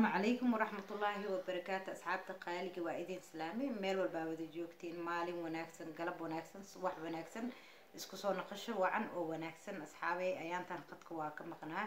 asalaamu calaykum waraxmatullaahi wabarakaatu asxaabta qaaliga waa idin islaami meel walbaa wada joogtiin maalin wanaagsan galab wanaagsan subax wanaagsan isku soo noqosho wacan oo wanaagsan asxaabey ayaantan qadka waa ka maqnaa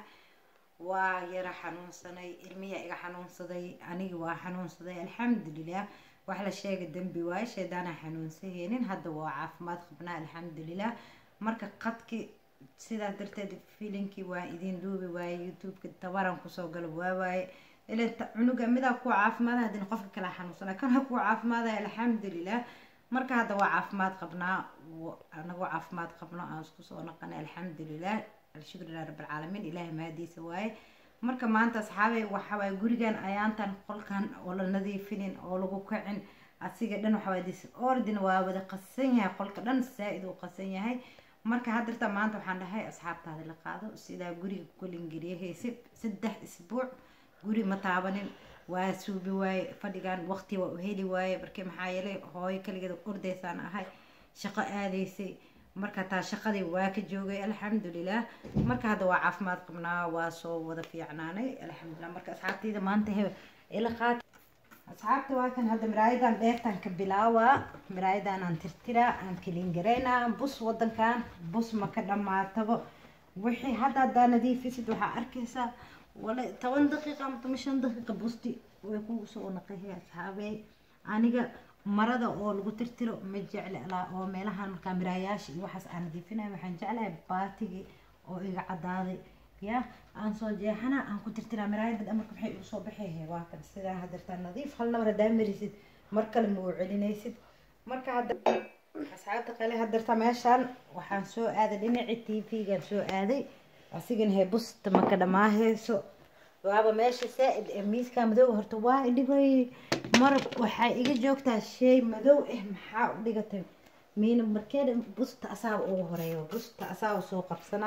waa yara xanuunsanay ilmiya iga xanuunsaday aniga waa xanuunsaday alxamdulilah wax la sheega dembi waaye shaydaanaa xanuunsaheenin hadda waa caafimaad qabnaa alxamdulilah marka qadki sidaa darteed filinkii waa idin duubi waaye youtubeka tabaran kusoo galo waawaaye ilaa cunuga midaa kuwa caafimaada hadina qofka kala xanuunsana kana kuwa caafimaadaya alxamdulilah marka hadda waa caafimaad qabnaa anagoo caafimaad qabno aan isku soo naqanay alxamdulilah alshukrilah rabalcaalamiin ilaahay mahadiisa waaye marka maanta asxaabey waxawaaye gurigan ayaantan qolkan oo la nadiifinin oo lagu kacin asiga dhan waxawaaye dis ordin waa wada qasan yahay qolka dhan saa-id uu qasan yahay marka haddirta maanta waxaan dhahay asxaabtaada la qaado sidaa guriga kulingeliyahaysa saddex isbuuc guri ma taabanin waa suubi waaye fadhigan waqti waa u heli waaye markii maxaa yeelay hooyo kaligeeda ordaysaan ahay shaqo aadaysay marka taa shaqadii waa ka joogay alxamdulilah marka hadda waa caafimaad qabnaa waa soo wada fiicnaanay alxamdulilah marka asxaabtayda maanta he ila qaat asxaabta waa kan hadda miraayadan dheertan ka bilaawaa miraayadan aan tirtiraa aan kaliingaraynaa bus wadankan bus ma ka dhamaatabo wixii hadda haddaa nadiifisid waxaa arkaysaa wala toban daqiiqa ama toban shan daqiiqa busti way kugu soo naqahay asxaabey aniga marada oo lagu tirtiro ma jecli alaa oo meelahan markaa miraayaasha iyo waxaas aan nadiifinayo waxaan jeclahay baatigii oo iga cadaaday ya aan soo jeexana aan ku tirtiraa miraayada dhamarka maxay igu soo baxayhe waa kan sidaa hadirtaa nadiif hal nabar haddaa marisid mar kale ma u celinaysid marka hadda asxaabta qale hadirta meeshaan waxaan soo aaday dhinacii t v-gan soo aaday asigan hee busta maka dhamaahayso waaba meesha saa-id ee miiska madow horta waa idhibay marab waxaa iga joogtaa shay madow ah maxaa u dhigatay miina markeeda busta asaaba ugu horeeyo busta asaaba soo qabsanaa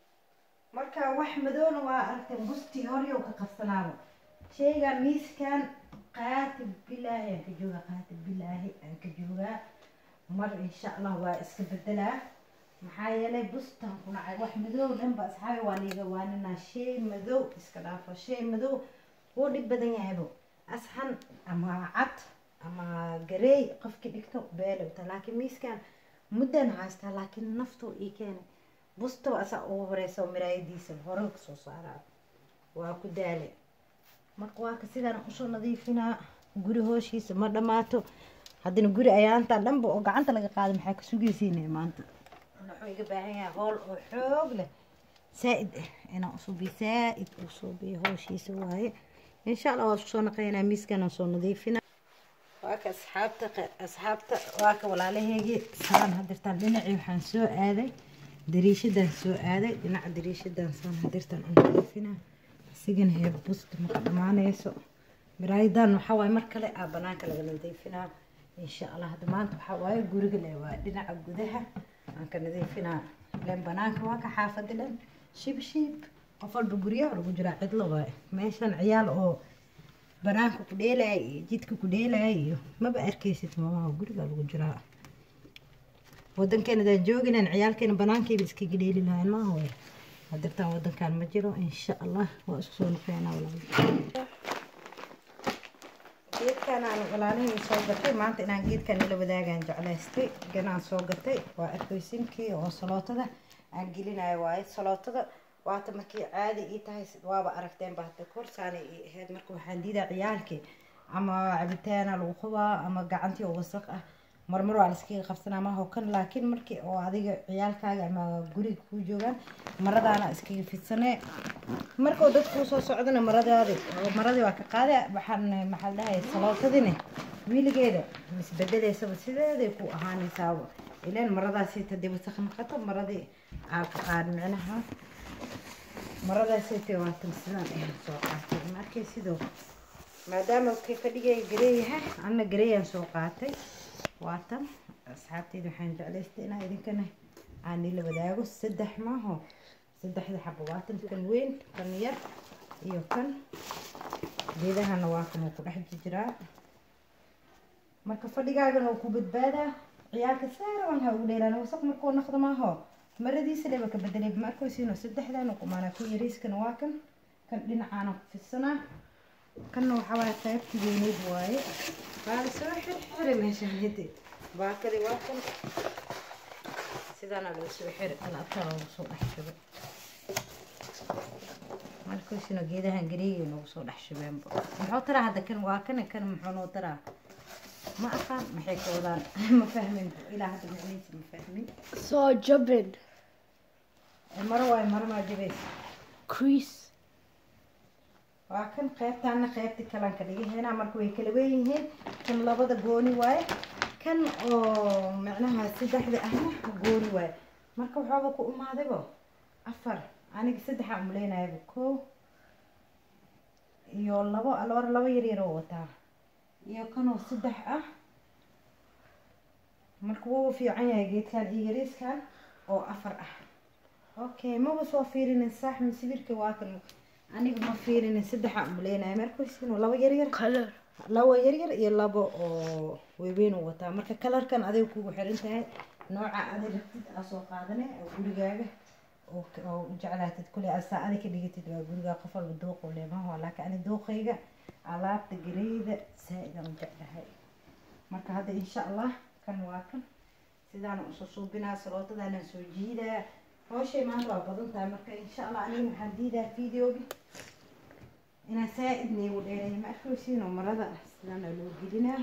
marka wax madowna waa aragtay bustii horyow ka qabsanaaba shaygan miiskan qaatib bilaahi aan ka joogaa qaatib bilaahi aan ka joogaa mar insha allah waa iska bedelaa maxaa yeelay bustan ku nacay wax madow dhanba asxaabi waa liiga waaninaa shay madow iska dhaafo shay madow wuu dhib badan yahaybo asxan ama cad ama gareey qofkii dhigto beelowta laakiin miiskan muddan haystaa laakiin naftuu ii keenay bustaba asaa ugu horeysa miraayadiisa hore kasoo saaraa waa ku daale marka waa ka sidaan usoo nadiifinaa guri hooshiisa ma dhammaato haddana guri ayaantaa dhanba oo gacanta laga qaaday maxaa ka sugaysiina maanta wuxuu iga baahan yahay hool oo xoog leh saa-id ah inaan usubiyo saa-id uu suubiyo hooshiisa waaye insha allah waa isku soo naqaynaa miiskanaan soo nadiifina waa ka asxaabta asxaabta waa ka walaalaheygii saan hadirtaan dhinacii waxaan soo aaday dariishadan soo aaday dhinaca dariishadan saan hadirtaan u nadiifinaa asigana hee busta maka dhamaanayso miraayadan waxaa waaye mar kale aa banaanka laga nadiifinaa insha allah hadda maanta waxaa waaye guriga le waa dhinaca gudaha aan ka nadiifinaa ilan banaanka waa ka xaafada dhan shib shib qof walba guryaha lagu jiraa cidlo waaye meeshan ciyaal oo banaanka ku dheelaya iyo jidka ku dheelaya iyo maba arkaysid mamaha guriga lagu jiraa wadankeena adaan jooginan ciyaalkeena banaankayba iskaga dheeli lahayn maaha way hadirtaan wadankan ma jiro insha allah waa isku soo noqeynaa walaal geedkan aan walaalihii soo gatay maanta inaan geedkan ila wadaagaan jeclaystay ganaan soo gatay waa arkaysinkii oo salootada aan gelinayo waaye salootada waata markii caadi ii tahay waaba aragteen ba hadda korsaana ii ahayd marka waxaan diidaa ciyaalkii ama cabitaana lagu qubaa ama gacantii oo wasaq ah marmar waa laiskaga qabsanaa maaho kan laakiin markii oo adiga ciyaalkaaga ama guriga kuu joogaan maradaana iskaga fidsanee markuu dad kuu soo socdana maradaadi maradii waa ka qaada waxaan maxaa la dhahay salootadine wiiligeeda misbedeleysaba sideeday ku ahaanaysaaba ileen maradaasi hadii wasaq noqoto maradii aa ka qaad micnaha maradaasite waatan sidaan ayaan soo qaatay markay sidoo maadaama kay fadhigay gareeyahay anna gareeyaan soo qaatay waatan asxaabteyda waxaan jeclaystay inaa idinkana aan ila wadaago saddex maaho saddexda xabo waatan kan weyn kan yar iyo kan geedahana waa kan uu ku dhex jiraa marka fadhigaagana uu ku badbaadaa ciyaalka saarawan ha ugu dheelaan wasaq markuu naqdo maaho maradiisa leba ka bedelay ma arkaysiino saddexdan kumaana ku yariiskana waa kan kan dhinacaana ku fidsanaa kanna waxaa waaye qaybtii weyneyd waaye waa la soo xirxiri meeshaan hede baakadi waa kan sidaana loo soo xiri alaabtaa loogu soo dhex shubay markaasina geedahan gareegay noogu soo dhex shubeenba muxuu taraa hadda kan waa kan kan muxuu noo taraa ma aqaan maxay ka wadaan ma fahmin ilaa hadda macnihiisa ma fahmin Soo jabin. maro waayo maro maa jabaysa Crease. waa kan qaybtaana qaybta kalan ka dhigaheena marka way kala weyn yihiin kan labada gooni waaye kan oo macnaha saddexda ahna gooni waaye marka waxaaba ku imaadaybo afar aniga saddexaa umaleynayaba kow iyo labo laba laba yar yar oo wataa iyo kanoo saddex ah marka wuu fiican yahay geedkan iyo yariiskan oo afar ah okay maba soo fiirinin saax masawirka waa kan aniga ma fiirinin saddexa umaleynaya markaasinu laba yar yar Color. labo yar yar iyo labo oo waaweyn uu wataa marka kalarkan adiga kugu xiran tahay nooca adi rabtid aa soo qaadane oo gurigaaga oo k- oo u jeclaatid kule asaa adi ka dhigatid waa gurigaa qof walba dooqu leemaha laakiin ani dooqayga alaabta gareyda saa-idaan u jeclahay marka hadda insha allah kan waa kan sidaan usoo suubinaa sarootadaanan soo jiidaa hawshay maanta waa badan tahay marka insha allah aniga waxaan diidaa videoga inaan saa-id neegu dheereeyo ma arkaysiinoo marada ah sidaana loo gelinaa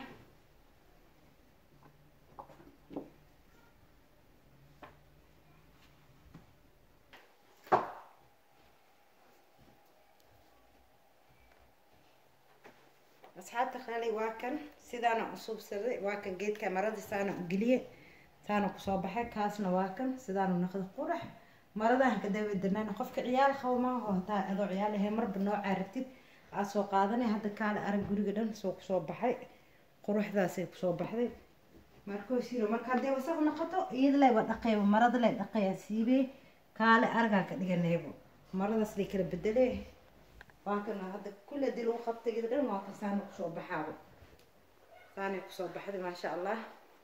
asxaabta qaali waa kan sidaana usubsaday waa kan geedka marada saana u geliye saana kusoo baxay kaasna waa kan sidaanu naqda qurax maradahan ka dabadanaan qofka ciyaal qabo maaha hataa adoo ciyaal ahay marba noocaa rabtid aad soo qaadanay hadda kaale arag guriga dhan soo kusoo baxay quruxdaasay kusoo baxday markoosiro marka haddii wasaq noqoto iyada lay waa dhaqayba marada lay dhaqayaa siibee kaale aragaa ka dhiganaybo maradaas lay kala bedelee waa kana hadda kulle dil u qabtay iyada dhan waa ka saana kusoo baxaaba saanay kusoo baxday maasha allah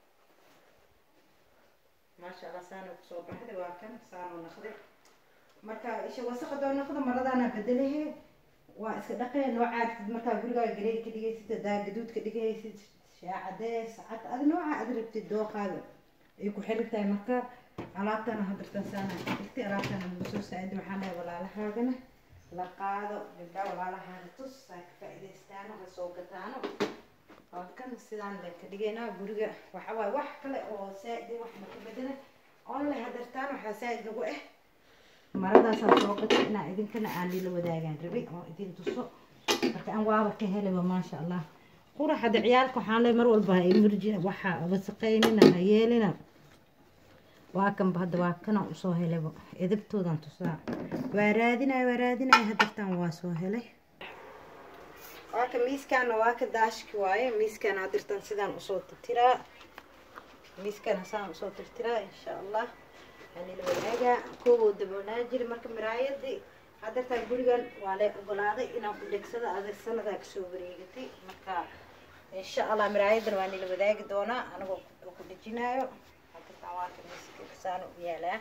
maasha allah saana kusoo baxday waa kan saanoo naqday marka isha wasaq hadoo noqdo maradaana bedelehe waa iska dhaqee noocaa rabtid markaa gurigaaga gareeg ka dhigaysid hadaa gaduud ka dhigaysid shaacadees cad adi noocaa aad rabtid dooqaaga ay ku xiran tahay marka alaabtana hadartan saana dhigtay alaabtana lagu soo saacida waxaan lehay walaalahaagana la qaado gabdhaa walaalahaaga tus saa ka faa'iidaystaano ha soo gataano waa kan sidaan le ka dhigaynaa guriga waxa waaye wax kale oo saa'id wax ma ka bedela onle hadartaan waxaa saa'id nagu ah maradaasaa soo gatay inaa idinkana aan lila wadaagaan rabay oo idin tuso marka aan waaba ka helayba maasha allah qurax hadda ciyaalka waxaan le mar walba ha emerji waxaa wasaqaynina ha yeelina waa kanba hadda waa kana usoo helayba edabtoodan tusaa waa raadinaya waa raadinaya hadartaan waa soo helay waa ka miiskaana waa ka daashki waaye miiskaana hadirtan sidaan usoo tirtiraa miiskaana sidaan usoo tirtiraa insha allah anila wadaagaa kooboo daboolnaa jiri marka miraayadii hadartaan gurigan waa lee ogolaaday inaan ku dhegsada adag sanadaa kasoo wareegatay marka insha allah miraayadan waa nila wadaagi doonaa anigoo ku dhejinaayo hadartaan waa ka miiska saan u yaalaa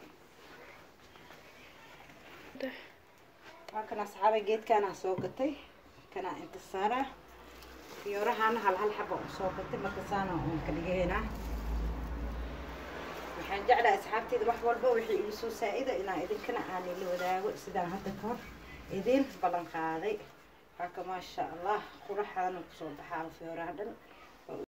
waa kan asxaabay geedkaana soo gatay kana inta saara fiyoorahaana hal hal xaba u soo gatay marka saana uun ka dhigaynaa waxaan jeclahay asxaabteyda wax walba wixii igu soo saa-ida inaan idinkana aan ila wadaago sidaan hadda ka hor idin ballan qaaday waa ka maasha allah quraxaana kusoo baxaa fiyooraha dhan